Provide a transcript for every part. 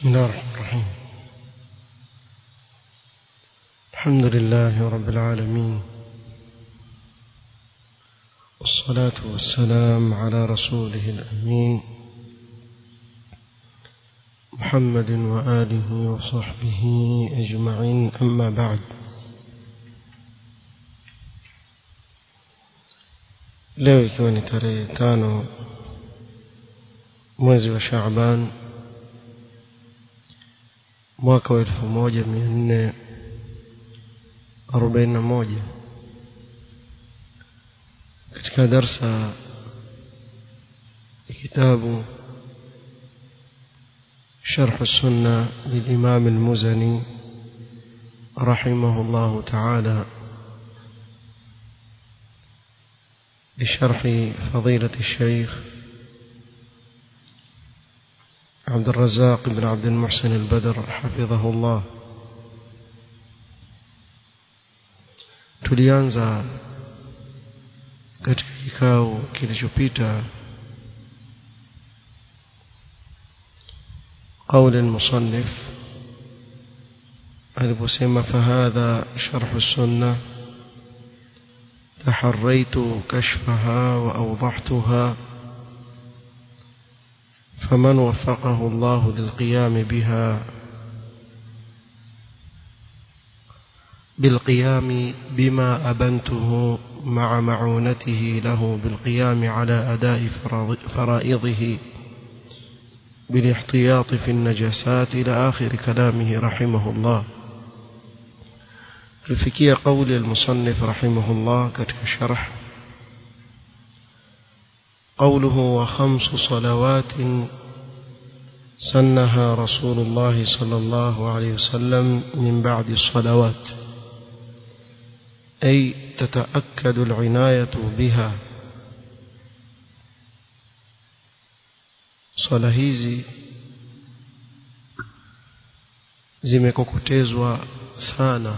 بسم الله الرحمن الرحيم الحمد لله رب العالمين والصلاة والسلام على رسوله الأمين محمد وآله وصحبه أجمعين أما بعد leo ikiwa ni tarehe tano mwezi wa Shaaban mwaka wa elfu moja mia nne arobaini na moja katika darsa ya kitabu شرح السنة للإمام المزني رحمه الله تعالى بشرح فضيلة الشيخ عبد الرزاق بن عبد المحسن البدر حفظه الله tulianza katika kikao kilichopita قول المصنف aliposema فهذا شرح السنة تحريت كشفها وأوضحتها فمن وفقه الله للقيام بها بالقيام بما أبنته مع معونته له بالقيام على أداء فرائضه بالاحتياط في النجسات إلى آخر كلامه رحمه الله الفكية قول المصنف رحمه الله كتك الشرح قوله وخمس صلوات سنها رسول الله صلى الله عليه وسلم من بعد الصلوات أي تتأكد العناية بها swala hizi zimekokotezwa sana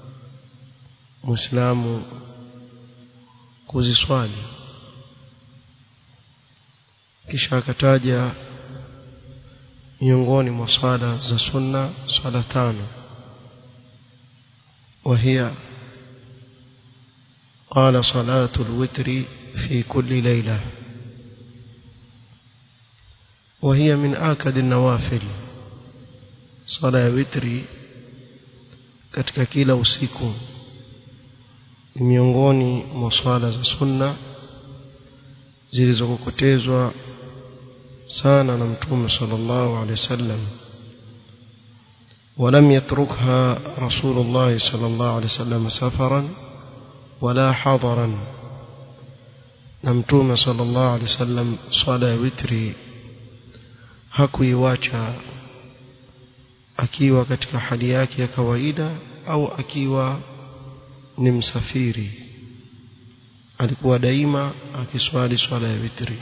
muislamu kuziswali kisha akataja miongoni mwa swala za sunna swala tano وهي قال صلاة الوتر في كل ليلة وهي من آكد النوافل صلاة وتري katika kila usiku ni miongoni mwa swala za sunna zilizokokotezwa sana na mtume sallallahu alaihi wasallam ولم يتركها رسول الله صلى الله عليه وسلم سفرا ولا حضرا نمتوم صلى الله عليه وسلم صلاة وتري hakuiwacha akiwa katika hali yake ya kawaida au akiwa ni msafiri alikuwa daima akiswali swala ya witri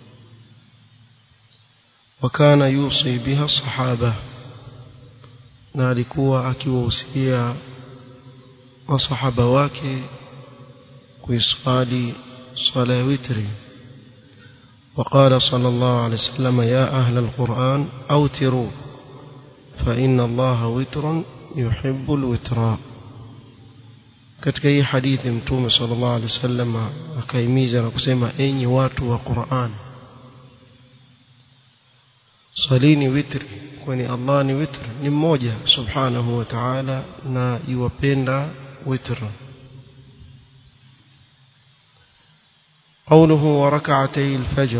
wakana yusi biha sahaba na alikuwa akiwahusia masahaba wake kuiswali swala ya witri وقال صلى الله عليه وسلم يا أهل القرآن أوتروا فإن الله وتر يحب الوتر katika hii hadithi mtume sallallahu alaihi wasallam akaimiza na kusema enyi watu wa Qur'an salini witri kwani Allah ni witr ni mmoja subhanahu wa ta'ala na yuwapenda witr قوله وركعتي الفجر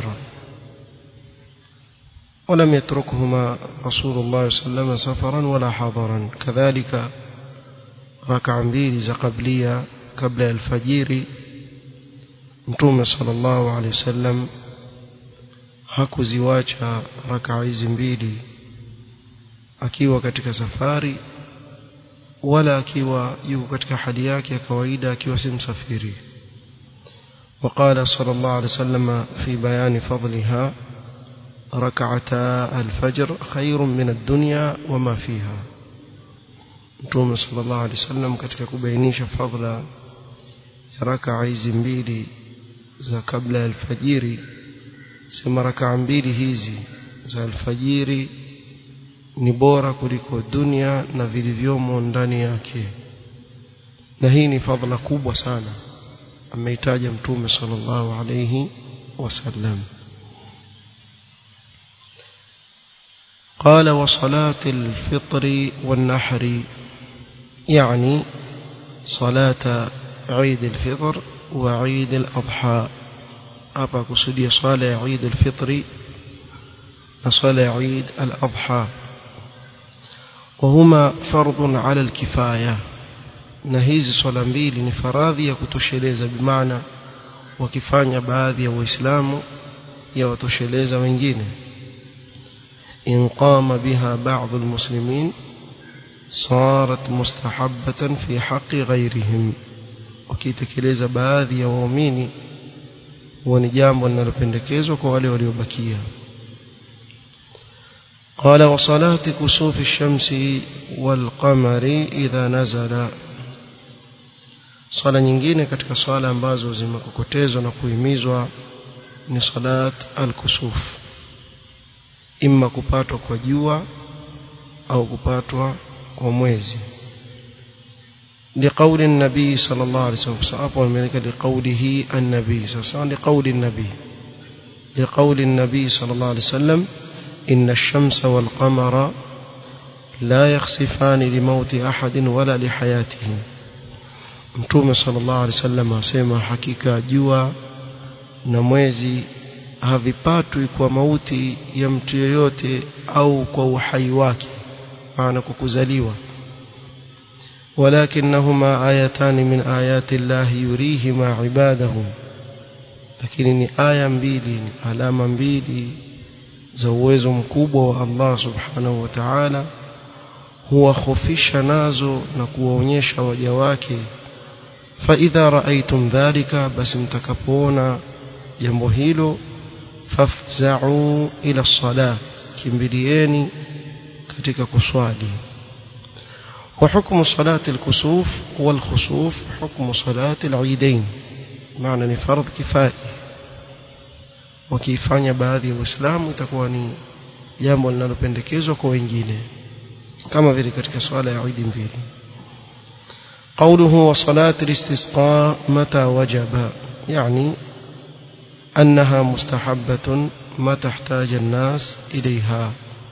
ولم يتركهما رسول الله صلى الله عليه وسلم سفرا ولا حضرا كذلك ركع mbili za قبلية قبل الفجر mtume sallallahu alaihi wasallam hakuziwacha rakaa hizi mbili akiwa katika safari wala akiwa yuko katika hali yake ya kawaida akiwa si msafiri وقال صلى الله عليه وسلم في بيان فضلها ركعتا الفجر خير من الدنيا وما فيها Mtume sallallahu alaihi wasallam katika kubainisha fadhila ya rakaa hizi mbili za kabla ya alfajiri sema rakaa mbili hizi za alfajiri ni bora kuliko dunia na vilivyomo ndani yake na hii ni fadhila kubwa sana ameitaja mtume sallallahu alayhi wasallam قال وصلاة الفطر والنحر يعني صلاة عيد الفطر وعيد الأضحى أبا كسودية صلاة عيد الفطر وصلاة عيد الأضحى وهما فرض على الكفاية نهيز صلاة mbili ni faradhi ya kutosheleza bimaana wakifanya baadhi ya waislamu ya watosheleza wengine إن قام بها بعض المسلمين صارت مستحبة في حق غيرهم wakitekeleza baadhi ya waumini huwa ni jambo linalopendekezwa kwa wale waliobakia قال وصلاة كسوف الشمس والقمر إذا نزل swala nyingine katika swala ambazo zimekokotezwa na kuhimizwa ni salat al-kusuf imma kupatwa kwa jua au kupatwa kwa mwezi لقول النبي صلى الله عليه وسلم صحابه الملك لقوله النبي صلى الله عليه وسلم لقول النبي لقول النبي صلى الله عليه وسلم إن الشمس والقمر لا يخسفان لموت أحد ولا لحياته mtume sallallahu alaihi wasallam asema hakika jua na mwezi havipatwi kwa mauti ya mtu yoyote au kwa uhai wake maana kwa kuzaliwa ولكنهما آيتان من آيات الله يريهما عباده lakini ni aya mbili ni alama mbili za uwezo mkubwa wa Allah subhanahu wa ta'ala huwahofisha nazo na kuwaonyesha waja wake فإذا رأيتم ذلك بس mtakapoona jambo hilo fafza'u ila salah kimbilieni katika kuswali وحكم صلاة الكسوف والخسوف حكم صلاة العيدين معنى ni فرض كفائي wakifanya baadhi ya waislamu itakuwa ni jambo linalopendekezwa kwa wengine kama vile katika swala ya Eid mbili قوله وصلاة الاستسقاء متى وجب يعني أنها مستحبة متى احتاج الناس إليها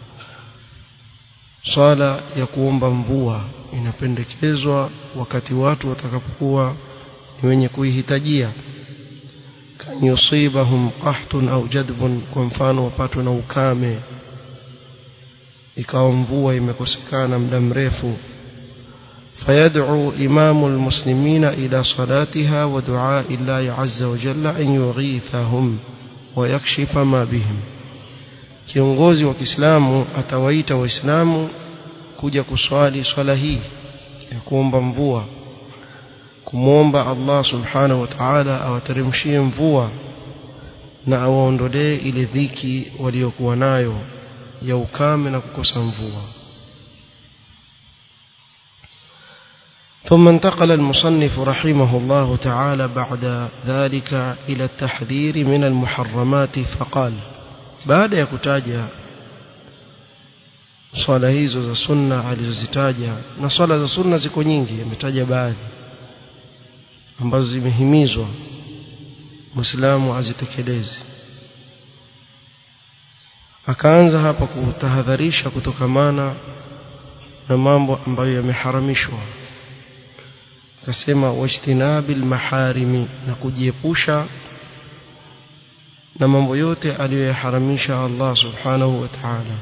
swala ya kuomba mvua inapendekezwa wakati watu watakapokuwa ni wenye kuihitajia kan yusibahum qahtun au jadbun kwa mfano wapatwe na ukame ikawa mvua imekosekana muda mrefu فيدعو إمام المسلمين إلى صلاتها ودعاء الله عز وجل أن يغيثهم ويكشف ما بهم kiongozi wa Kiislamu atawaita waislamu kuja kuswali swala hii ya kuomba mvua kumwomba Allah subhanahu wa ta'ala awateremshie mvua na awaondolee ile dhiki waliokuwa nayo ya ukame na kukosa mvua ثم انتقل المصنف رحمه الله تعالى بعد ذلك إلى التحذير من المحرمات فقال baada ya kutaja swala hizo za sunna alizozitaja na swala za sunna ziko nyingi ametaja baadhi ambazo zimehimizwa muislamu azitekeleze akaanza hapa kutahadharisha kutokamana na mambo ambayo yameharamishwa akasema wajtinabil maharimi na kujiepusha na mambo yote aliyoyaharamisha Allah subhanahu wa ta'ala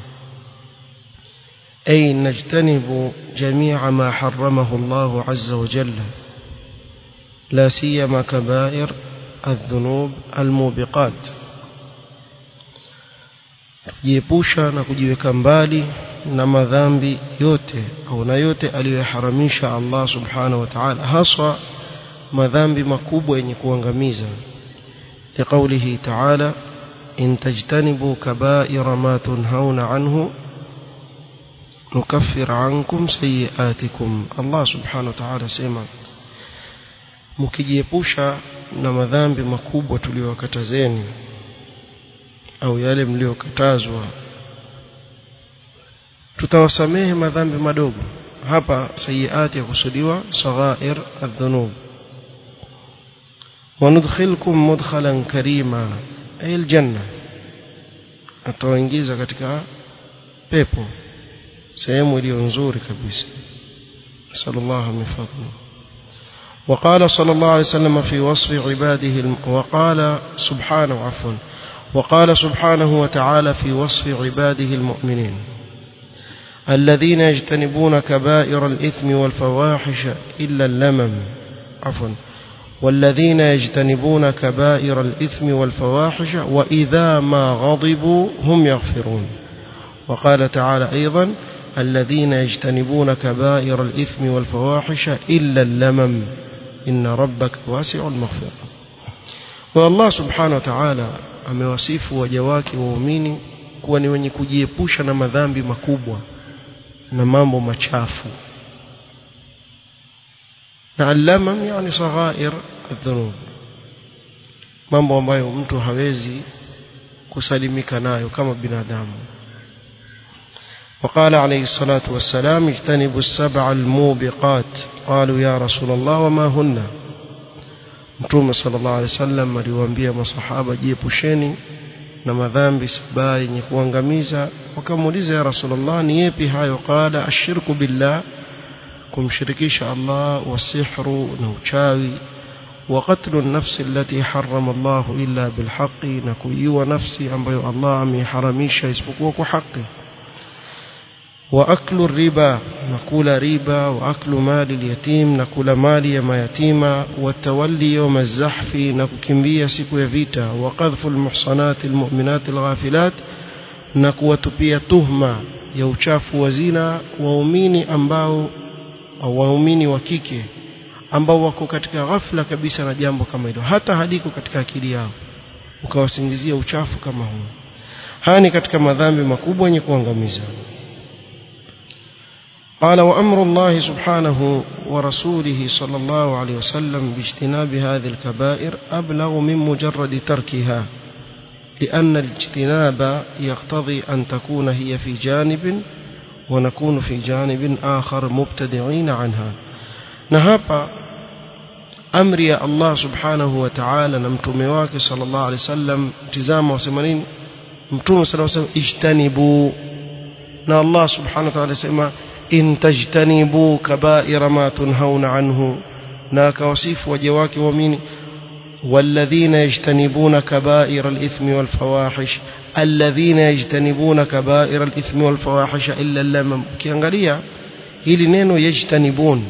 ay najtanibu jami'a ma harramahu Allah azza wa jalla la siyama kaba'ir الذنوب الموبقات kujiepusha na kujiweka mbali na madhambi yote au na yote aliyoharamisha Allah subhanahu wa ta'ala haswa madhambi makubwa yenye kuangamiza لقوله تعالى إن تجتنبوا كبائر ما تنهون عنه نكفر عنكم سيئاتكم الله سبحانه وتعالى سيما mkijiepusha na madhambi makubwa tuliyokatazeni au yale mliyokatazwa tutawasamehe madhambi madogo hapa sayiati ya kusudiwa saghair adhunub wanudkhilkum mudkhalan karima ay aljanna atawaingiza katika pepo sehemu iliyo nzuri kabisa sallallahu min fadli وقال صلى الله عليه وسلم في وصف عباده وقال سبحانه عفوا وقال سبحانه وتعالى في وصف عباده المؤمنين الذين يجتنبون كبائر الإثم والفواحش إلا اللمم عفوا والذين يجتنبون كبائر الإثم والفواحش وإذا ما غضبوا هم يغفرون وقال تعالى أيضا الذين يجتنبون كبائر الإثم والفواحش إلا اللمم إن ربك واسع المغفرة والله سبحانه وتعالى amewasifu waja wake waumini kuwa ni wenye kujiepusha na madhambi makubwa na mambo machafu na allamam yani saghair adhunub mambo ambayo mtu hawezi kusalimika nayo kama binadamu وقال عليه الصلاة والسلام اجتنبوا السبع الموبقات قالوا يا رسول الله وما هن Mtume sallallahu alaihi wasallam aliwaambia masahaba jiepusheni na madhambi saba yenye kuangamiza wakamuuliza ya Rasulullah ni yapi hayo qala ashirku billah kumshirikisha Allah wasihru na uchawi wa qatlu an-nafsi allati harrama Allah illa bilhaqi na kuiua nafsi ambayo Allah ameharamisha isipokuwa kwa haki واكل الربا نقول ربا واكل مال اليتيم نقول مال يا يتيما والتولي يوم الزحف نككمبia siku ya vita وقذف المحصنات المؤمنات الغافلات na kuwatupia tuhma ya uchafu wa zina waumini ambao au waumini wa kike ambao wako katika ghafla kabisa na jambo kama hilo hata haliko katika akili yao ukawasingizia uchafu kama huu haya ni katika madhambi makubwa yenye kuangamiza قال وأمر الله سبحانه ورسوله صلى الله عليه وسلم باجتناب هذه الكبائر أبلغ من مجرد تركها لأن الاجتناب يقتضي أن تكون هي في جانب ونكون في جانب آخر مبتدعين عنها نهابا أمر يا الله سبحانه وتعالى نمتم واك صلى الله عليه وسلم تزام وسمانين متوم صلى الله عليه وسلم اجتنبوا na Allah subhanahu wa ta'ala sema in tajtanibu kaba'ira ma tunhauna anhu na akawasifu waja wake waamini والذين يجتنبون كبائر الإثم والفواحش الذين يجتنبون كبائر الإثم والفواحش إلا اللمم kiangalia hili neno yajtanibun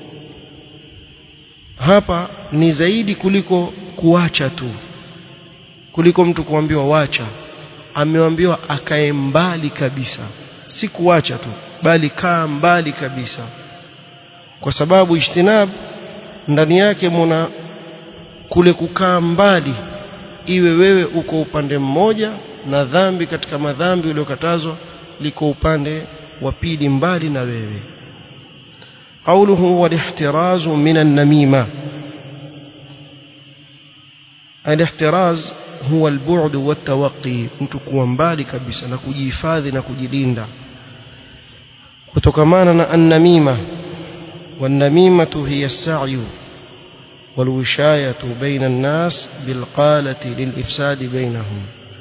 hapa ni zaidi kuliko kuacha tu kuliko mtu kuambiwa wacha ameambiwa akae mbali kabisa si kuacha tu bali kaa mbali kabisa kwa sababu ijtinab ndani yake muna kule kukaa mbali iwe wewe uko upande mmoja na dhambi katika madhambi uliokatazwa liko upande wa pili mbali na wewe قوله والاحتراز من النميمة الاحتراز هو البعد والتوقي mtu kuwa mbali kabisa na kujihifadhi na kujilinda kutokamana na annamima والنميمة هي السعي والوشاية بين الناس بالقالة للإفساد بينهم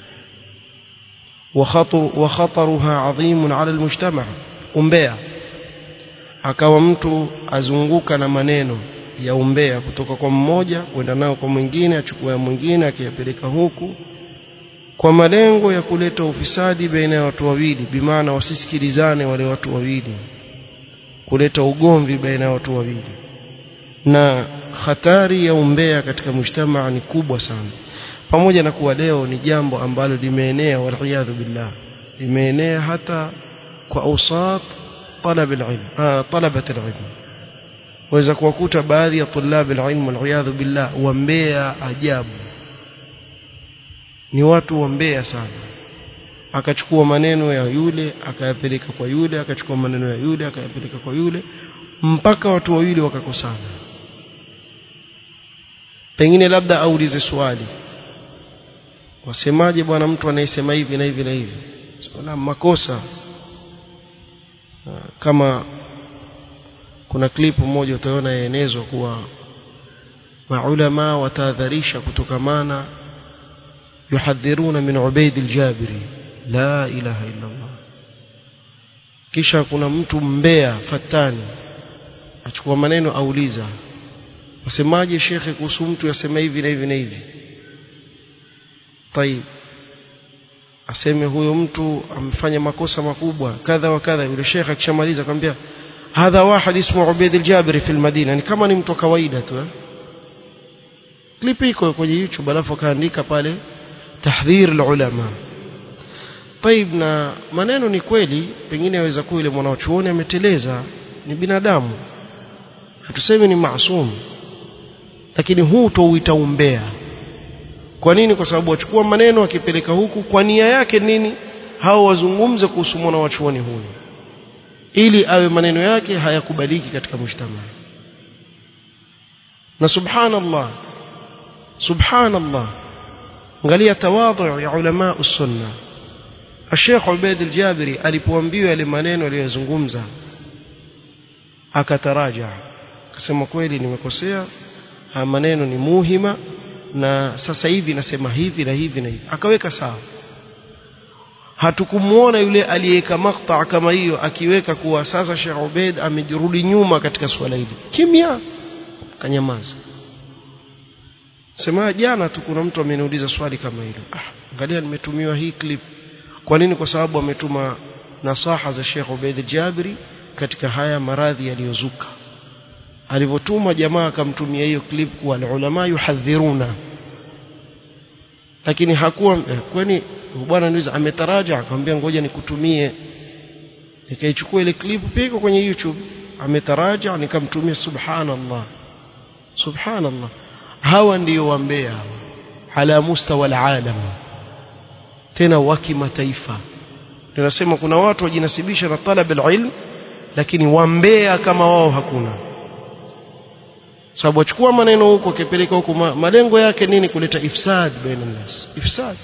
وخطر وخطرها عظيم على المجتمع umbea akawa mtu azunguka na maneno ya umbea kutoka kwa mmoja kwenda nao kwa mwingine achukua mwingine akiyapeleka huku kwa malengo ya kuleta ufisadi baina ya watu wawili bimaana wasisikilizane wale watu wawili kuleta ugomvi baina ya watu wawili na hatari ya umbea katika mujtamaa ni kubwa sana pamoja na kuwa leo ni jambo ambalo limeenea waliyadhu billah limeenea hata kwa ausat talab alilm ah talabat alilm waweza kuwakuta baadhi ya tulab alilm waliyadhu billah wambea ajabu ni watu wambea sana akachukua maneno ya yule akayapeleka kwa yule akachukua maneno ya yule akayapeleka kwa yule mpaka watu wawili wakakosana pengine labda aulize swali wasemaje bwana mtu anayesema hivi na hivi na hivi swala makosa kama kuna klipu moja utaona yaenezwa kuwa maulama watahadharisha kutokamana yuhadhiruna min ubaid aljabiri la ilaha illa allah kisha kuna mtu mbea fatani achukua maneno auliza wasemaje shekhe kuhusu mtu yasema hivi na hivi na hivi طيب aseme huyo mtu amefanya makosa makubwa kadha wa kadha yule shekhe akishamaliza akamwambia hadha wahid ismu ubaid aljabiri fi almadina ni kama ni mtu kawaida tu eh? clip iko kwenye youtube alafu akaandika pale tahdhir alulama طيب na maneno ni kweli pengine yaweza kuwa yule mwanachuoni ameteleza ni binadamu hatusemi ni maasum lakini huu touita umbea kwa nini kwa sababu wachukua maneno akipeleka huku kwa nia yake nini hao wazungumze kuhusu mwanachuoni huyu ili awe maneno yake hayakubaliki katika mujtama na subhanallah subhanallah angalia tawadhu ya ulama usunna Sheikh Ubaid al-Jabiri alipoambiwa yale maneno aliyozungumza akataraja akasema kweli nimekosea haya maneno ni muhima na sasa hivi nasema hivi na hivi na hivi akaweka sawa hatukumuona yule aliyeweka makta kama hiyo akiweka kuwa sasa Sheikh Ubaid amejirudi nyuma katika swala hili kimya kanyamaza sema jana tu kuna mtu ameniuliza swali kama hilo ah angalia nimetumiwa hii clip kwa nini kwa sababu ametuma nasaha za Sheikh Ubaid Jabiri katika haya maradhi yaliyozuka alivyotuma jamaa akamtumia hiyo clip kwa ulama yuhadhiruna lakini hakuwa kwani bwana niuliza ametaraja akamwambia ngoja nikutumie nikaichukua ile clip pia kwenye YouTube ametaraja nikamtumia subhanallah subhanallah hawa ndio wambea ala mustawa alalam tena wa kimataifa tunasema kuna watu wajinasibisha na talab alilm lakini wambea kama wao hakuna sababu achukua maneno huko akipeleka huko malengo yake nini kuleta ifsad baina nas ifsad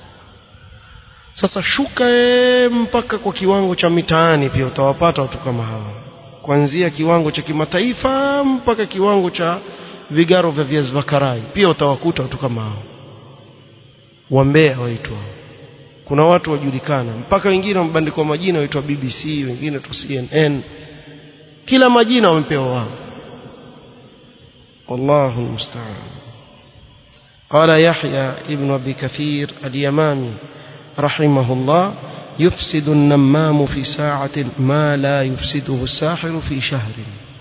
sasa shuka mpaka kwa kiwango cha mitaani pia utawapata watu kama hawa kuanzia kiwango cha kimataifa mpaka kiwango cha vigaro vya viazi vya karai pia utawakuta watu kama hao wambea waitwa kuna watu wajulikana mpaka wengine wamebandikwa majina waitwa BBC wengine waitwa CNN kila majina wamepewa wao والله المستعان قال يحيى ابن أبي كثير اليمامي رحمه الله يفسد النمام في ساعة ما لا يفسده الساحر في شهر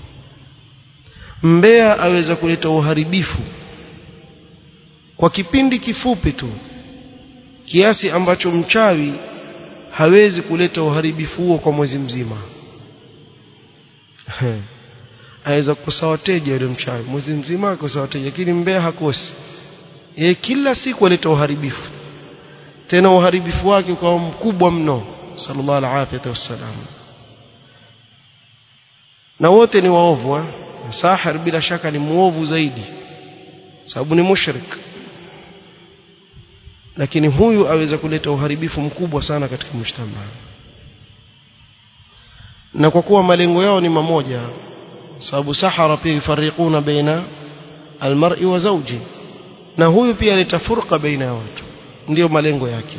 mbea aweza kuleta uharibifu kwa kipindi kifupi tu kiasi ambacho mchawi hawezi kuleta uharibifu huo kwa mwezi mzima aweza kukosa wateja yule mchawi mwezi mzima akosa wateja lakini mbea hakosi yeye kila siku aleta uharibifu tena uharibifu wake ukawa mkubwa mno sallallahu alaihi wasallam na wote ni waovu eh? sahir bila shaka ni muovu zaidi sababu ni mushrik lakini huyu aweza kuleta uharibifu mkubwa sana katika mshtama na kwa kuwa malengo yao ni mamoja sababu sahara pia yufarriquna baina almar'i wa zawji na huyu pia aleta furqa baina ya watu ndio malengo yake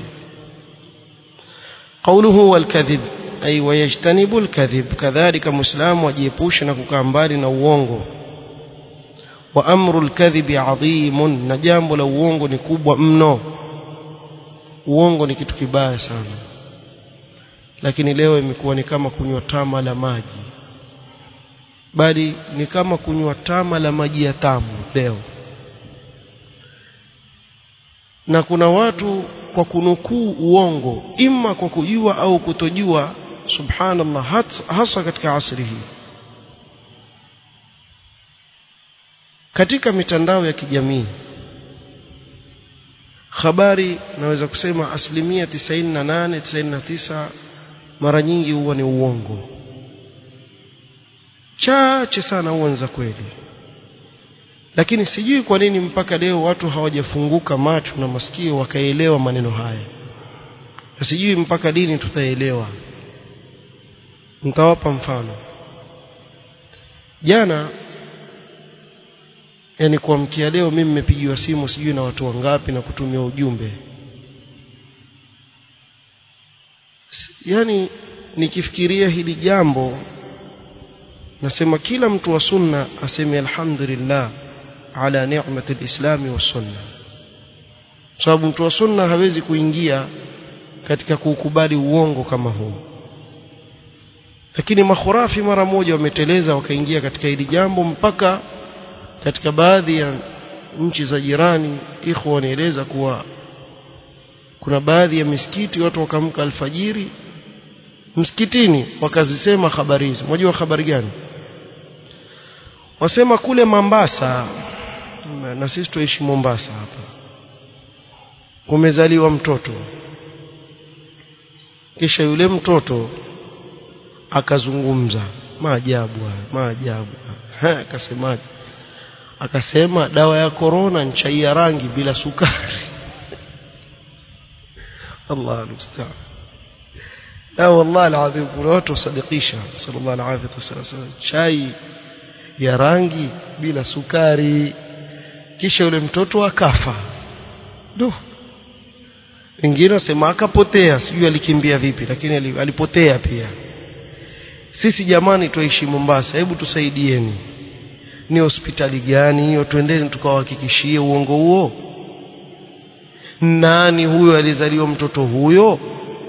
qawluhu wal kadhib ay wayajtanibu al kadhib kadhalika muislamu ajiepushe na kukaa mbali na uongo wa amru al kadhibi adhimun na jambo la uongo ni kubwa mno uongo ni kitu kibaya sana lakini leo imekuwa ni kama kunywa tama la maji bali ni kama kunywa tama la maji ya tamu leo na kuna watu kwa kunukuu uongo ima kwa kujua au kutojua subhanallah hasa katika asri hii katika mitandao ya kijamii habari naweza kusema asilimia 98 99 mara nyingi huwa ni uongo chache sana huwa za kweli lakini sijui kwa nini mpaka leo watu hawajafunguka macho na masikio wakaelewa maneno haya na sijui mpaka lini tutaelewa nitawapa mfano jana yani kuamkia leo mimi nimepigiwa simu sijui na watu wangapi na kutumia ujumbe yani nikifikiria hili jambo nasema kila mtu wa sunna aseme alhamdulillah ala ni'mati alislami was sunna sababu mtu wa sunna hawezi kuingia katika kukubali uongo kama huu lakini makhurafi mara moja wameteleza wakaingia katika hili jambo mpaka katika baadhi ya nchi za jirani ikhwa wanaeleza kuwa kuna baadhi ya misikiti watu wakamka alfajiri msikitini wakazisema habari hizi unajua habari gani wasema kule Mombasa na sisi tuishi Mombasa hapa kumezaliwa mtoto kisha yule mtoto akazungumza maajabu haya maajabu akasemaje akasema dawa ya korona ni chai ya rangi bila sukari Allah almustaan la wallahi alazim kuna watu wasadikisha sallallahu alaihi wasallam chai ya rangi bila sukari kisha yule mtoto akafa do wengine wasema akapotea sijui alikimbia vipi lakini alipotea pia sisi jamani tuishi Mombasa hebu tusaidieni ni hospitali gani hiyo twendeni tukawahakikishie uongo huo nani huyo alizaliwa mtoto huyo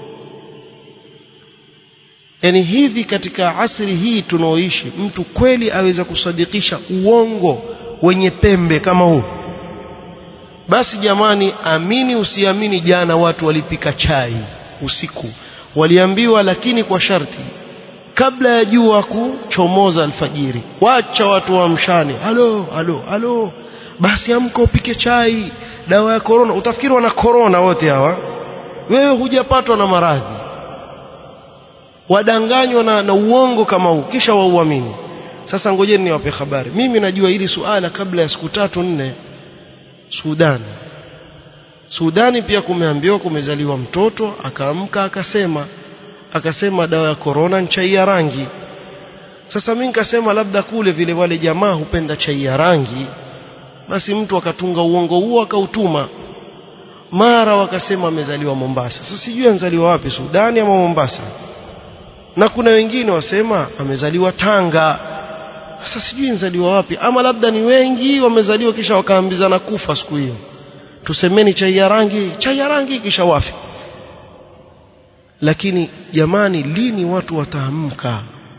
yani hivi katika asri hii tunaoishi mtu kweli aweza kusadikisha uongo wenye pembe kama huu basi jamani amini usiamini jana watu walipika chai usiku waliambiwa lakini kwa sharti kabla ya jua kuchomoza alfajiri wacha watu wamshane halo halo halo basi amka upike chai dawa ya korona utafikiri wana korona wote hawa wewe hujapatwa na maradhi wadanganywa na, na uongo kama huu kisha wauamini sasa ngojeni niwape habari mimi najua hili suala kabla ya siku tatu nne Sudani Sudani pia kumeambiwa kumezaliwa mtoto akaamka akasema akasema dawa ya korona ni chai ya rangi sasa mimi nikasema labda kule vile wale jamaa hupenda chai ya rangi basi mtu akatunga uongo huo akautuma mara wakasema amezaliwa Mombasa sasa sijui anzaliwa wapi Sudani ama Mombasa na kuna wengine wasema amezaliwa Tanga sasa sijui anzaliwa wapi ama labda ni wengi wamezaliwa kisha wakaambizana kufa siku hiyo tusemeni chai ya rangi chai ya rangi kisha wafi lakini jamani lini watu wataamka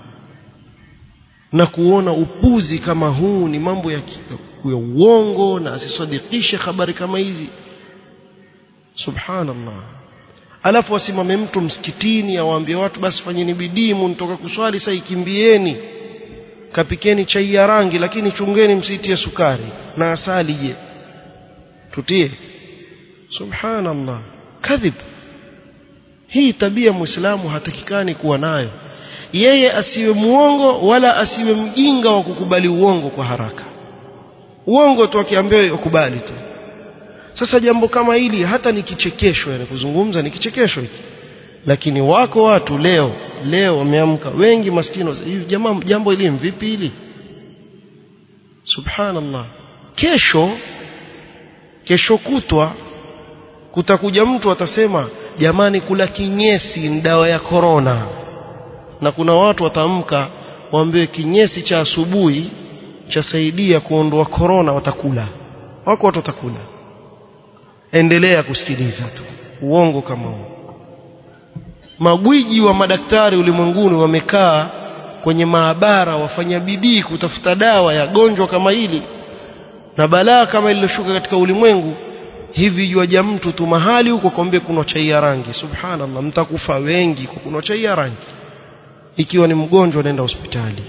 na kuona upuzi kama huu ni mambo ya, ya uongo na asisadikishe habari kama hizi subhanallah alafu wasimame mtu msikitini awaambie watu basi fanyeni bidii mnitoka kuswali sasa ikimbieni kapikeni chai ya rangi lakini chungeni msitie sukari na asali je tutie subhanallah kadhib hii tabia muislamu hatakikani kuwa nayo yeye asiwe muongo wala asiwe mjinga wa kukubali uongo kwa haraka uongo tu akiambiwa ukubali tu sasa jambo kama hili hata ni kichekesho yani kuzungumza ni kichekesho hiki lakini wako watu leo leo wameamka wengi maskini hivi jamaa jambo hili vipi hili subhanallah kesho kesho kutwa kutakuja mtu atasema jamani kula kinyesi ni dawa ya korona na kuna watu watamka waambiwe kinyesi cha asubuhi chasaidia kuondoa korona watakula wako watu watakula endelea kusikiliza tu uongo kama huo magwiji wa madaktari ulimwenguni wamekaa kwenye maabara wafanya bidii kutafuta dawa ya gonjwa kama hili na balaa kama ililoshuka katika ulimwengu hivi juaja mtu tu mahali huko kwambie kuna chai ya rangi subhanallah mtakufa wengi kwa kuna chai ya rangi ikiwa ni mgonjwa nenda hospitali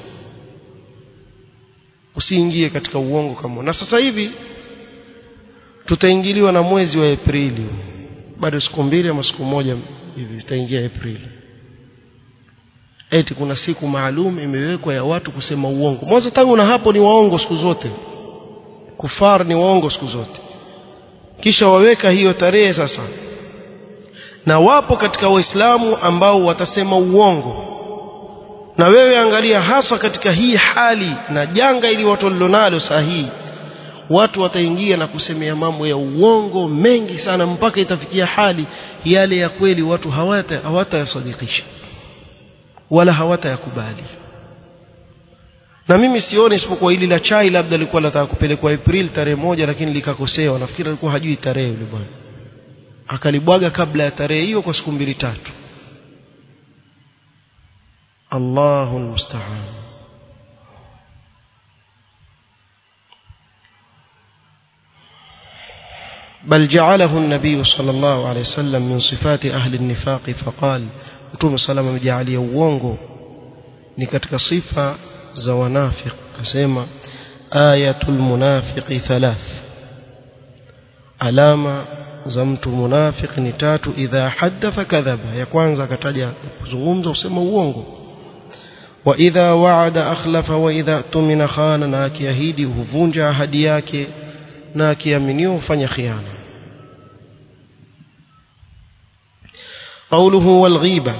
usiingie katika uongo kama na sasa hivi tutaingiliwa na mwezi wa Aprili bado siku mbili ama siku moja hivi zitaingia Aprili eti kuna siku maalum imewekwa ya watu kusema uongo mwanzo tangu na hapo ni waongo siku zote kufar ni waongo siku zote kisha waweka hiyo tarehe sasa na wapo katika waislamu ambao watasema uongo na wewe angalia hasa katika hii hali na janga ili watu walilonalo saa hii watu wataingia na kusemea mambo ya uongo mengi sana mpaka itafikia hali yale ya kweli watu hawata hawatayasadikisha wala hawatayakubali na mimi sioni isipokuwa hili la chai labda lilikuwa nataka kupelekwa April tarehe moja lakini likakosewa nafikiri alikuwa hajui tarehe yule bwana akalibwaga kabla ya tarehe hiyo kwa siku mbili tatu Allahu almusta'an بل جعله النبي صلى الله عليه وسلم من صفات أهل النفاق فقال متوم صلى الله عليه وسلم uongo ni katika sifa za wanafiq akasema ayatul munafiqi thalath alama za mtu munafiq ni tatu idha haddatha kadhaba ya kwanza akataja kuzungumza usema uongo wa idha wa'ada akhlafa wa idha tumina khana na akiahidi huvunja ahadi yake na akiaminiwa hufanya khiana قوله والغيبة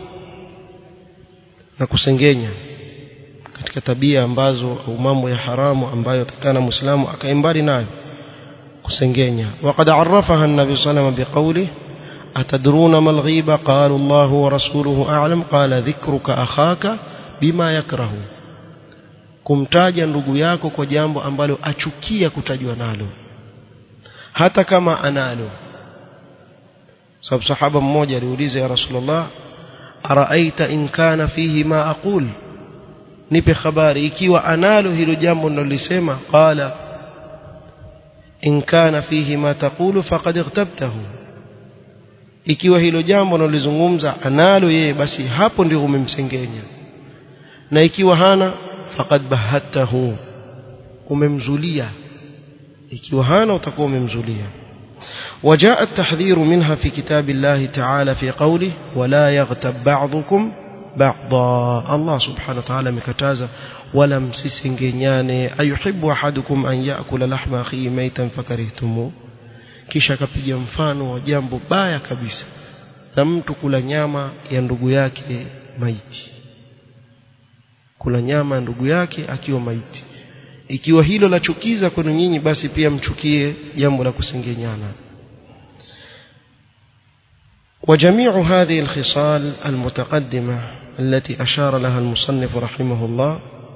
na kusengenya katika tabia ambazo au mambo ya haramu ambayo takana muislamu akaimbali nayo kusengenya وقد عرفها النبي صلى الله عليه وسلم بقوله أتدرون ما الغيبة قالوا الله ورسوله أعلم قال ذكرك أخاك بما يكره kumtaja ndugu yako kwa jambo ambalo achukia kutajwa nalo hata kama analo sababu sahaba mmoja aliuliza ya rasulullah araaita in kana fihi ma aqul nipe habari ikiwa analo hilo jambo nilolisema qala in kana fihi ma taqulu faqad ightabtahu ikiwa hilo jambo nalozungumza analo yeye basi hapo ndio umemsengenya na ikiwa hana faqad bahattahu umemzulia ikiwa hana utakuwa umemzulia وجاء التحذير منها في كتاب الله تعالى في قوله ولا يغتب بعضكم بعضا الله سبحانه وتعالى مكتازا ولا msisengenyane ayuhibbu ahadukum an yakula lahma akhihi maitan fakarihtumu kisha akapiga mfano wa jambo baya kabisa na mtu kula nyama ya ndugu yake maiti kula nyama ya ndugu yake akiwa maiti ikiwa hilo la chukiza kwenu nyinyi basi pia mchukie jambo la kusengenyana وجميع هذه الخصال المتقدمة التي أشار لها المصنف رحمه الله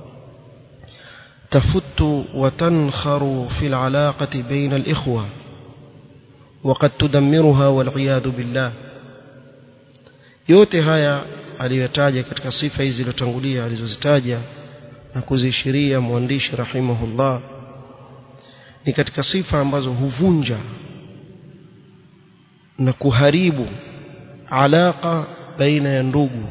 تفت وتنخر في العلاقة بين الإخوة وقد تدمرها والعياذ بالله yote haya aliyotaja katika sifa hizi zilizotangulia alizozitaja na kuzishiria mwandishi rahimahullah ni katika sifa ambazo huvunja na kuharibu alaka baina ya ndugu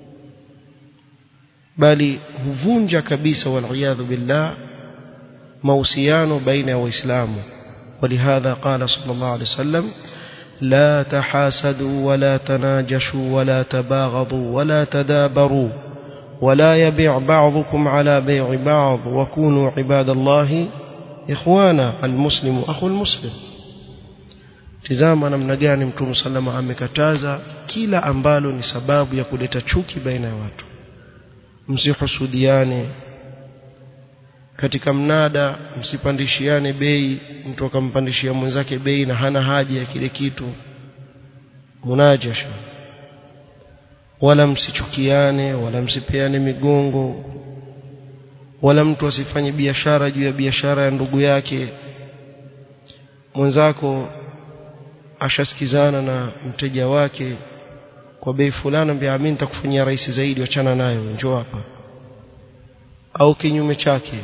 bali huvunja kabisa waliyadhu billah mahusiano baina ya waislamu ولهذا قال صلى الله عليه وسلم لا تحاسدوا ولا تناجشوا ولا تباغضوا ولا تدابروا ولا يبيع بعضكم على بيع بعض وكونوا عباد الله إخوانا المسلم أخو المسلم tizama namna gani mtume salama amekataza kila ambalo ni sababu ya kuleta chuki baina ya watu msihusudiane katika mnada msipandishiane bei mtu akampandishia mwenzake bei na hana haja ya kile kitu munajasha wala msichukiane wala msipeane migongo wala mtu asifanye biashara juu ya biashara ya ndugu yake mwenzako ashasikizana na mteja wake kwa bei fulani mbia mimi nitakufanyia rahisi zaidi wachana nayo njoo hapa au kinyume chake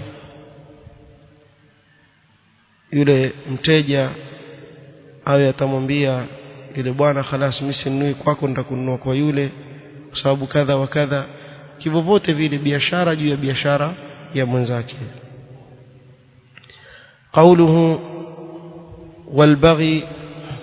yule mteja awe atamwambia yule bwana khalas mimi sinunui kwako nitakununua kwa yule kwa sababu kadha wa kadha kivyovote vile biashara juu ya biashara ya mwenzake قوله والبغي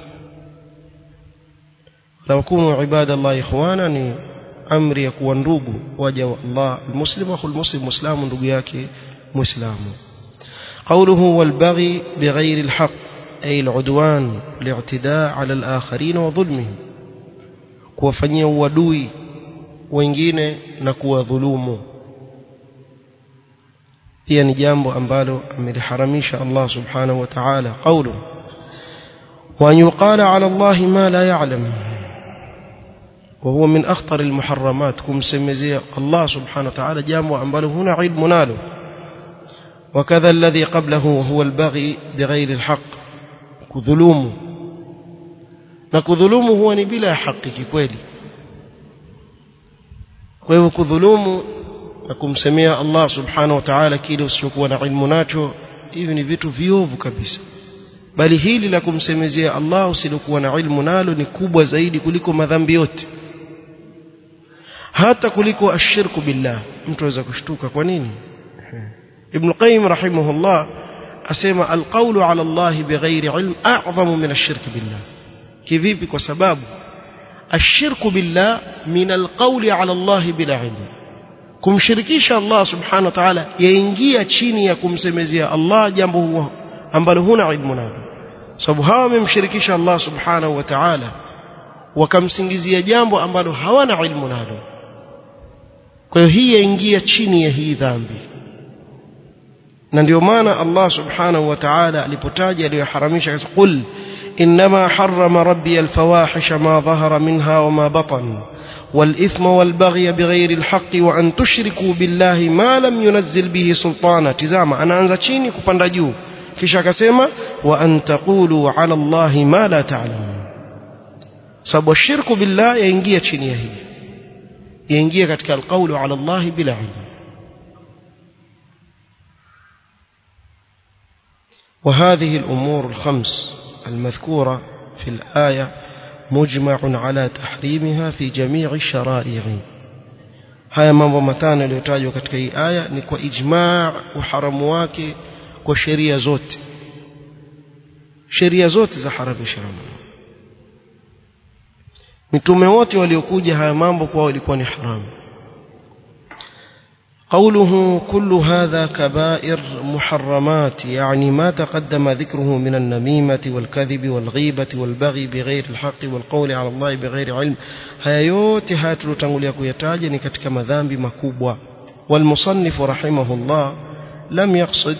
لو كونوا عباد الله إخوانا ni amri ya kuwa ndugu waja wa Allah almuslim akhu almuslim muislamu ndugu yake muislamu قوله والبغي بغير الحق أي العدوان الاعتداء على الآخرين وظلمهم kuwafanyia uadui wengine na kuwadhulumu pia ni jambo ambalo ameliharamisha Allah subhanahu wa ta'ala qawlu wa yuqala ala Allah ma la ya'lam وهو من أخطر المحرمات كم سمزي الله سبحانه وتعالى جامع أنباله هنا علم ناله وكذا الذي قبله وهو البغي بغير الحق كذلوم نكذلوم هو بلا حق كkweli kwa hivyo kudhulumu na kumsemea Allah subhanahu wa ta'ala kile usichokuwa na ilmu nacho hivi ni vitu viovu kabisa bali hili la kumsemezea Allah usilokuwa na ilmu nalo ni kubwa zaidi kuliko madhambi yote hata kuliko ashirku billah mtu aweza kushtuka kwa nini ibn qayyim rahimahullah asema alqawlu ala Allah bighairi ilm a'zamu min ashirk billah kivipi kwa sababu ashirku billah min alqawli ala Allah bila ilm kumshirikisha Allah subhanahu wa ta'ala yaingia chini ya kumsemezea Allah jambo huo ambalo huna ilmu nalo sababu hawa wamemshirikisha Allah subhanahu wa ta'ala wakamsingizia jambo ambalo hawana ilmu nalo kwa hiyo hii yaingia chini ya hii dhambi na ndio maana Allah subhanahu wa ta'ala alipotaja aliyoharamisha qul إنما حرم ربي الفواحش ما ظهر منها وما بطن والإثم والبغي بغير الحق وأن تشركوا بالله ما لم ينزل به سلطانا تزاما أنا أنزا chini kupanda juu kisha akasema wa an taqulu ala Allah ma la ta'lamun sababu shirku billah yaingia chini ya hii yaingia katika alqawlu ala Allah bila ilm وهذه الأمور الخمس المذكورة في الآية مجمع على تحريمها في جميع الشرائع haya mambo matano yaliyotajwa katika hii aya ni kwa ijmaa uharamu wake kwa sheria zote sheria zote za haramisha mitume wote waliokuja haya mambo kwao ilikuwa ni haramu قوله كل هذا كبائر محرمات يعني ما تقدم ذكره من النميمة والكذب والغيبة والبغي بغير الحق والقول على الله بغير علم haya yote haya tulotangulia kuyataja ni katika madhambi makubwa والمصنف رحمه الله لم يقصد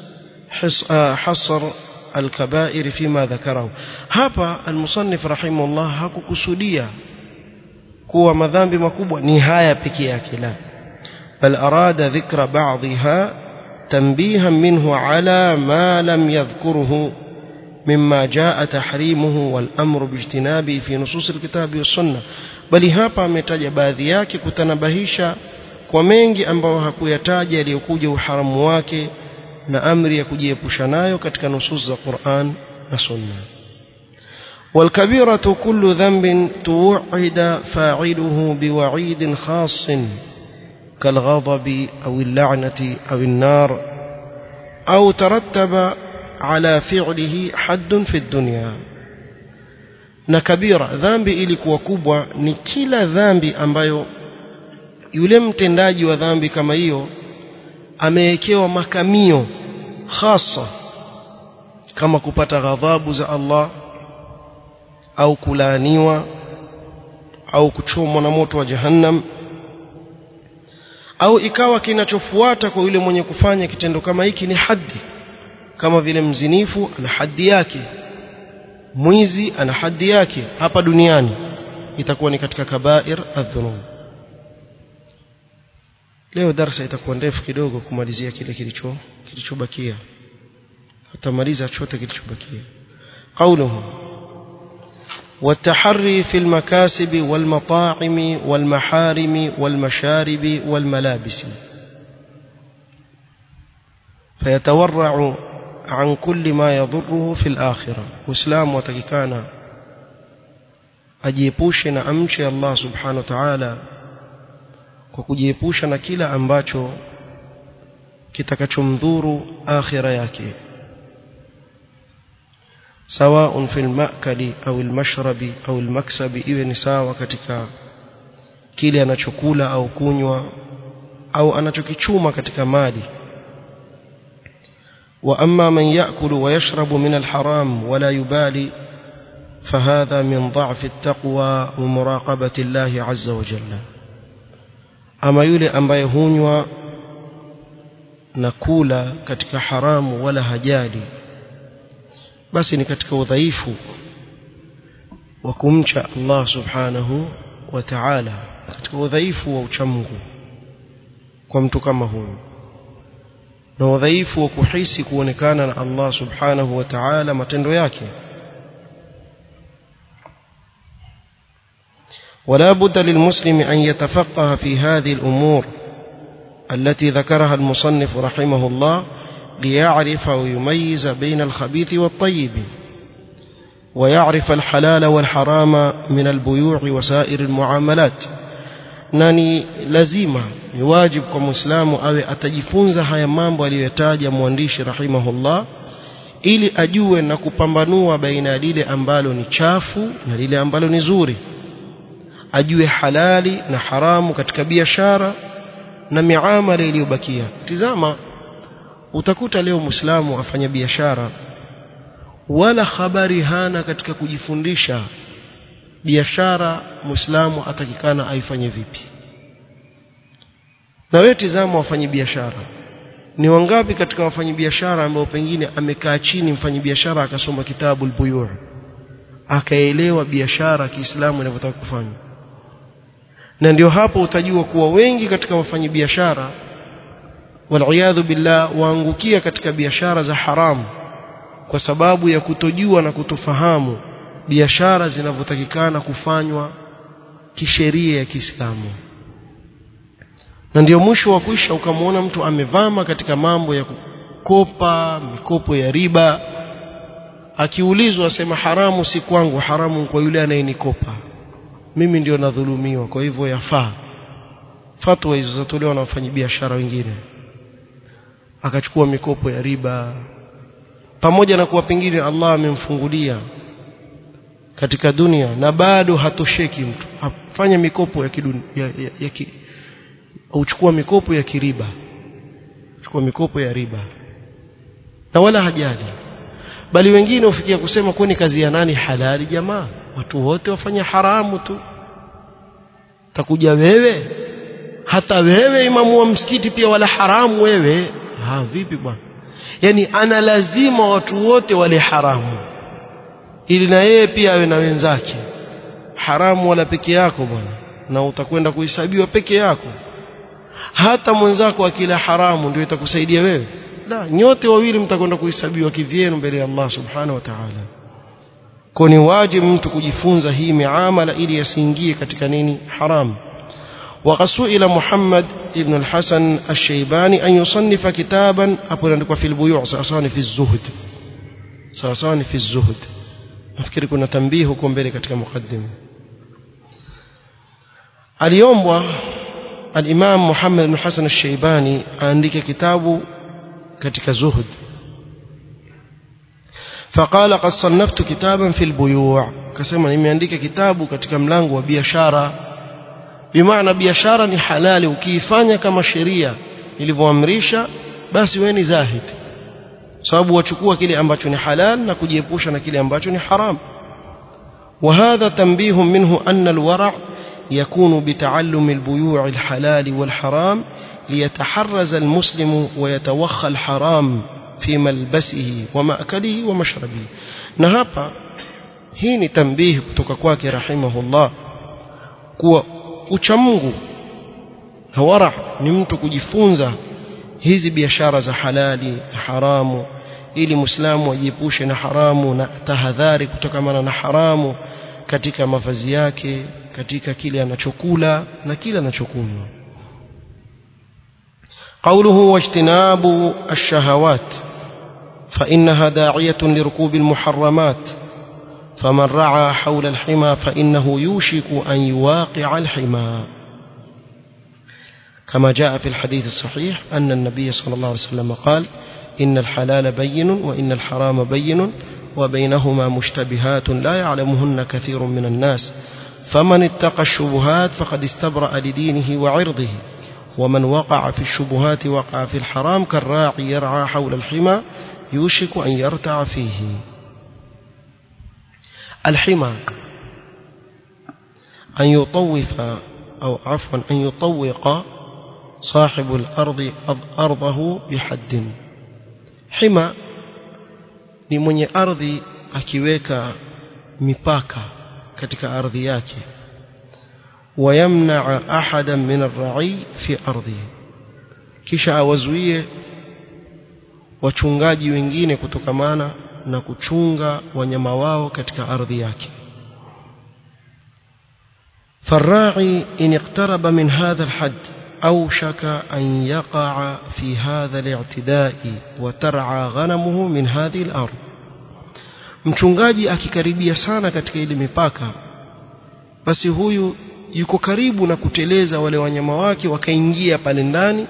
حصر الكبائر فيما ذكره hapa المصنف رحمه الله hakukusudia kuwa madhambi makubwa ni haya pekee yake la بل أراد ذكر بعضها تنبيها منه على ما لم يذكره مما جاء تحريمه والأمر باجتنابه في نصوص الكتاب والسنة بل hapa ametaja baadhi yake kutanabahisha kwa mengi ambayo hakuyataja yaliyokuja uharamu wake na amri ya kujiepusha nayo katika nusus za Qur'an na Sunna والكبيرة كل ذنب توعد فاعله بوعيد خاص كالغضب أو اللعنة أو النار أو ترتب على فعله حد في الدنيا na kabira dhambi ilikuwa kubwa ni kila dhambi ambayo yule mtendaji wa dhambi kama hiyo amewekewa makamio hasa kama kupata ghadhabu za Allah au kulaaniwa au kuchomwa na moto wa jahannam au ikawa kinachofuata kwa yule mwenye kufanya kitendo kama hiki ni haddi kama vile mzinifu ana haddi yake mwizi ana haddi yake hapa duniani itakuwa ni katika kabair adhunub leo darasa itakuwa ndefu kidogo kumalizia kile kilicho kilichobakia tutamaliza chote kilichobakia qauluhu والتحري في المكاسب والمطاعم والمحارم والمشارب والملابس فيتورع عن كل ما يضره في الآخرة وإسلام وتككانا ajiepushe na amche Allah subhanahu wa ta'ala kwa kujiepusha na kila ambacho kitakachomdhuru akhira yake سواء في المأكل أو المشرب أو المكسب iwe ni sawa katika kile anachokula au kunywa au anachokichuma katika mali وأما من يأكل ويشرب من الحرام ولا يبالي فهذا من ضعف التقوى ومراقبة الله عز وجل ama yule ambaye hunywa na kula katika haramu wala hajali basi ni katika udhaifu wa kumcha Allah subhanahu wa ta'ala katika udhaifu wa uchamungu kwa mtu kama huyu na udhaifu wa kuhisi kuonekana na Allah subhanahu wa ta'ala matendo yake ولا بد للمسلم أن يتفقه في هذه الأمور التي ذكرها المصنف رحمه الله ليعرف ويميز بين الخبيث والطيب ويعرف الحلال والحرام من البيوع وسائر المعاملات nani lazima ni wajibu kwa muislamu awe atajifunza haya mambo aliyotaja mwandishi rahimahullah ili ajue na kupambanua baina ya lile ambalo ni chafu na lile ambalo ni zuri ajue halali na haramu katika biashara na miamala iliyobakia tizama utakuta leo muislamu afanya biashara wala habari hana katika kujifundisha biashara muislamu atakikana aifanye vipi na wewe tizama wafanye biashara ni wangapi katika wafanyi biashara ambao pengine amekaa chini mfanyi biashara akasoma kitabu al-buyu' akaelewa biashara Kiislamu inavyotaka kufanya na ndio hapo utajua kuwa wengi katika wafanyi biashara waliyadhu billah waangukia katika biashara za haramu kwa sababu ya kutojua na kutofahamu biashara zinavyotakikana kufanywa kisheria ya Kiislamu na ndio mwisho wa kuisha ukamwona mtu amevama katika mambo ya kukopa mikopo ya riba akiulizwa asema haramu si kwangu haramu kwa yule anayenikopa mimi ndio nadhulumiwa kwa hivyo yafaa fatwa hizo zatolewa na wafanyabiashara wengine akachukua mikopo ya riba pamoja na kuwa pengine Allah amemfungulia katika dunia na bado hatosheki mtu afanya mikopo ya kidunia ya, ya, ya ki, uchukua mikopo ya kiriba chukua mikopo ya riba na wala hajali bali wengine ufikia kusema kwani kazi ya nani halali jamaa watu wote wafanya haramu tu takuja wewe hata wewe imamu wa msikiti pia wala haramu wewe ha vipi bwana yani ana lazima watu wote wale haramu ili na yeye pia awe na wenzake haramu wala peke yako bwana na utakwenda kuhesabiwa peke yako hata mwenzako akila haramu ndio itakusaidia wewe la nyote wawili mtakwenda kuhesabiwa kivyenu mbele ya Allah subhanahu wa ta'ala kwa ni wajibu mtu kujifunza hii miamala ili asiingie katika nini haram وقد سئل محمد ابن الحسن الشيباني أن يصنف كتابا أقول في البيوع سأصاني في الزهد سأصاني في الزهد nafikiri kuna tambii huko mbele katika mukaddima aliombwa al-Imam Muhammad bin Hassan al-Shaybani aandike kitabu katika zuhud فقال قد صنفت كتابا في البيوع كسما nimeandika kitabu katika mlango wa biashara bimaana biashara ni halali ukiifanya kama sheria ilivyoamrisha basi wewe ni zahid sababu wachukua kile ambacho ni halal na kujiepusha na kile ambacho ni haram وهذا تنبيه منه أن الورع يكون بتعلم البيوع الحلال والحرام ليتحرز المسلم ويتوخى الحرام في ملبسه ومأكله ومشربه نهابا هيني تنبيه kutoka kwake rahimahullah kuwa uchamungu na wara ni mtu kujifunza hizi biashara za halali haramu ili muislamu ajiepushe na haramu na tahadhari kutokamana na haramu katika mavazi yake katika kile anachokula na kile anachokunywa قوله واجتناب الشهوات فإنها داعية لركوب المحرمات فمن رعى حول الحمى فإنه يوشك أن يواقع الحمى كما جاء في الحديث الصحيح أن النبي صلى الله عليه وسلم قال إن الحلال بين وإن الحرام بين وبينهما مشتبهات لا يعلمهن كثير من الناس فمن اتقى الشبهات فقد استبرأ لدينه وعرضه ومن وقع في الشبهات وقع في الحرام كالراعي يرعى حول الحمى يوشك أن يرتع فيه الحمى أن يطوف أو عفوا أن يطوق صاحب الأرض أرضه بحد حما ni mwenye ardhi akiweka mipaka katika ardhi yake wayamnaa ahadan min arra'i fi ardhihi kisha awazuie wachungaji wengine kutokamana na kuchunga wanyama wao katika ardhi yake فالراعي إن اقترب من هذا الحد أوشك أن يقع في هذا الاعتداء وترعى غنمه من هذه الأرض mchungaji akikaribia sana katika ile mipaka basi huyu yuko karibu na kuteleza wale wanyama wake wakaingia pale ndani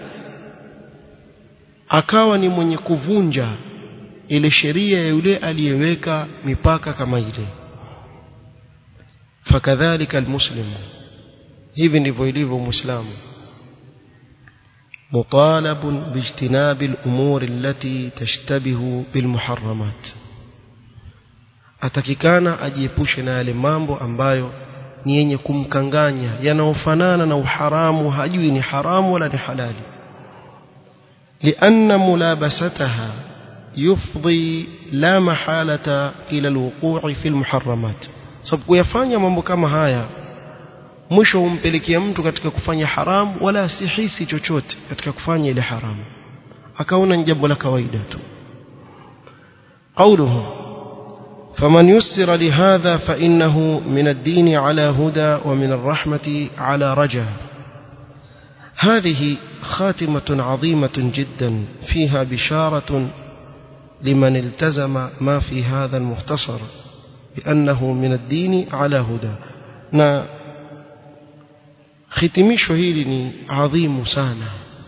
akawa ni mwenye kuvunja ile sheria ya yule aliyeweka mipaka kama ile fakadhalika almuslimu hivi ndivyo ilivyo muislamu مطالب باجتناب الأمور التي تشتبه بالمحرمات atakikana ajiepushe na yale mambo ambayo ni yenye kumkanganya yanayofanana na uharamu hajui ni haramu wala ni halali لأن ملابستها يفضي لا محالة إلى الوقوع في المحرمات sababu kuyafanya mambo kama haya mwisho humpelekea mtu katika kufanya haramu wala asihisi chochote katika kufanya ile haramu akaona ni jambo la kawaida tu قوله فمن يسر لهذا فإنه من الدين على هدى ومن الرحمة على رجاء هذه خاتمة عظيمة جدا فيها بشارة لمن التزم ما في هذا المختصر بأنه من الدين على هدى na hitimisho hili ni adhimu sana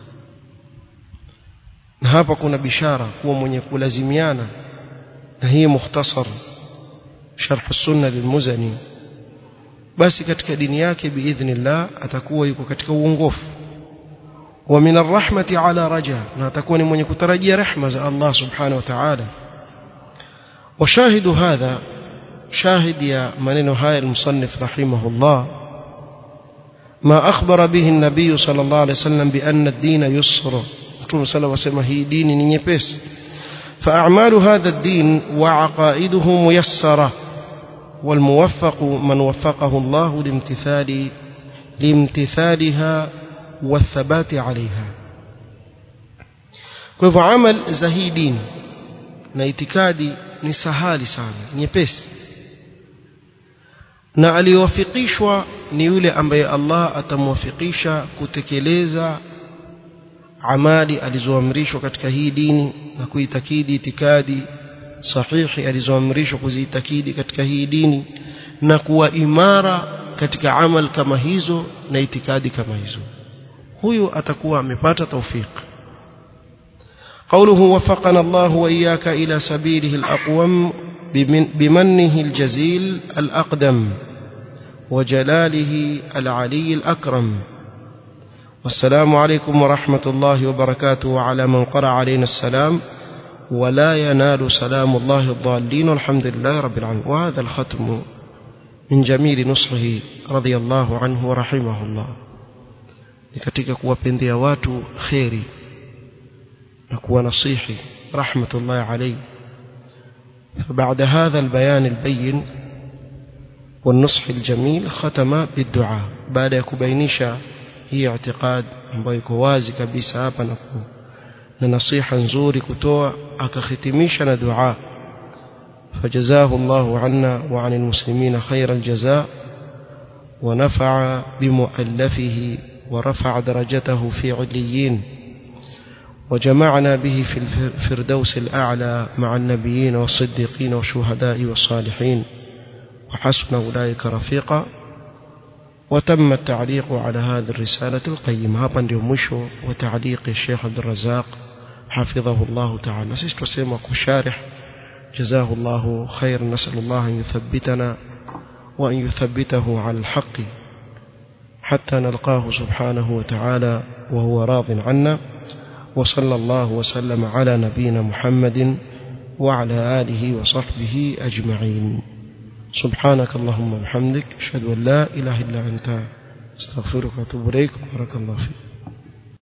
na hapa kuna bishara kuwa mwenye kulazimiana na hii mukhtasar sharh sunna lilmuzani basi katika dini yake biidhnillah atakuwa yuko katika uongofu wa min arrahmati ala raja na atakuwa ni mwenye kutarajia rehma za Allah subhanahu wa ta'ala وشاهد هذا شاهد يا منين هاي المصنف رحمه الله ما أخبر به النبي صلى الله عليه وسلم بأن الدين يسر رسول صلى الله عليه وسلم هي دين نيبس فأعمال هذا الدين وعقائده ميسرة والموفق من وفقه الله لامتثال لامتثالها والثبات عليها كيف عمل زهيدين na itikadi ni sahali sana nyepesi na aliyowafikishwa ni yule ambaye Allah atamwafikisha kutekeleza amali alizoamrishwa katika hii dini na kuitakidi itikadi sahihi alizoamrishwa kuziitakidi katika hii dini na kuwa imara katika amal kama hizo na itikadi kama hizo huyu atakuwa amepata taufiki قوله وفقنا الله وإياك إلى سبيله الأقوم بمنه الجزيل الأقدم وجلاله العلي الأكرم والسلام عليكم ورحمة الله وبركاته وعلى من قرأ علينا السلام ولا ينال سلام الله الضالين والحمد لله رب العالمين وهذا الختم من جميل نصحه رضي الله عنه ورحمه الله لكتك kuwapendia watu kheri na kuwa nasihi rahmatullahi alayhi فبعد هذا البيان البين والنصح الجميل ختم بالدعاء بعد يكبينيشا هي اعتقاد ambayo iko wazi kabisa hapa na na nasiha nzuri kutoa akakhitimisha na dua فجزاه الله عنا وعن المسلمين خير الجزاء ونفع بمؤلفه ورفع درجته في عليين وجمعنا به في الفردوس الأعلى مع النبيين والصديقين والشهداء والصالحين وحسن أولئك رفيقا وتم التعليق على هذه الرسالة القيمة هذا اليومشو وتعليق الشيخ عبد الرزاق حفظه الله تعالى سيست وسيما كشارح جزاه الله خير نسأل الله أن يثبتنا وأن يثبته على الحق حتى نلقاه سبحانه وتعالى وهو راض عنا وصلى الله وسلم على نبينا محمد وعلى آله وصحبه أجمعين سبحانك اللهم وبحمدك أشهد أن لا إله إلا أنت astaghfiruka wa atubu ilaik barakallahu fik